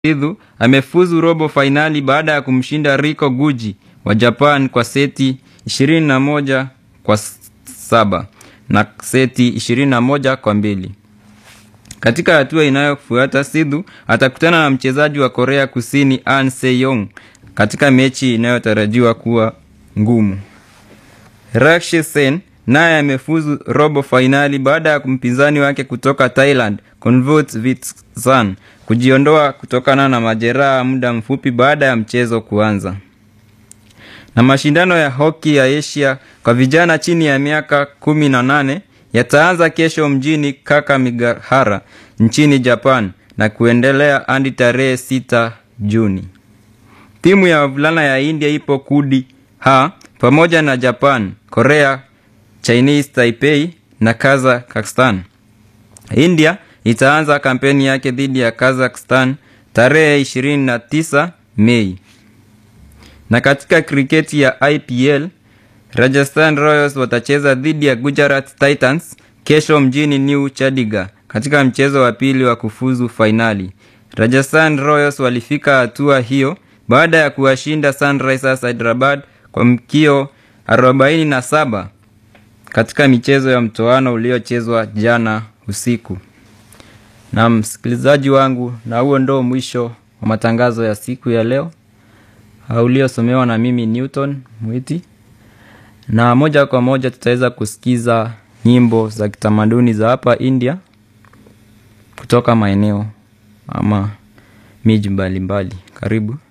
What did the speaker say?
Sidhu amefuzu robo fainali baada ya kumshinda Riko Guji wa Japan kwa seti 21 kwa saba na seti 21 kwa mbili. Katika hatua inayofuata Sidhu atakutana na mchezaji wa Korea Kusini An Se-yong katika mechi inayotarajiwa kuwa ngumu. Rakshi Sen naye amefuzu robo fainali baada ya mpinzani wake kutoka Thailand Konvut Vitsan kujiondoa kutokana na majeraha muda mfupi baada ya mchezo kuanza. Na mashindano ya hoki ya Asia kwa vijana chini ya miaka 18 yataanza kesho mjini Kakamegahara nchini Japan na kuendelea hadi tarehe 6 Juni. Timu ya wavulana ya India ipo kundi H pamoja na Japan, Korea, Chinese Taipei na Kazakhstan. India itaanza kampeni yake dhidi ya Kazakhstan tarehe 29 Mei. Na katika kriketi ya IPL, Rajasthan Royals watacheza dhidi ya Gujarat Titans kesho mjini New Chandigarh katika mchezo wa pili wa kufuzu fainali. Rajasthan Royals walifika hatua hiyo baada ya kuwashinda Sunrisers Hyderabad kwa mkio 47 katika michezo ya mtoano uliochezwa jana usiku. Na msikilizaji wangu, na huo ndo mwisho wa matangazo ya siku ya leo uliosomewa na mimi Newton Mwiti, na moja kwa moja tutaweza kusikiza nyimbo za kitamaduni za hapa India kutoka maeneo ama miji mbalimbali. Karibu.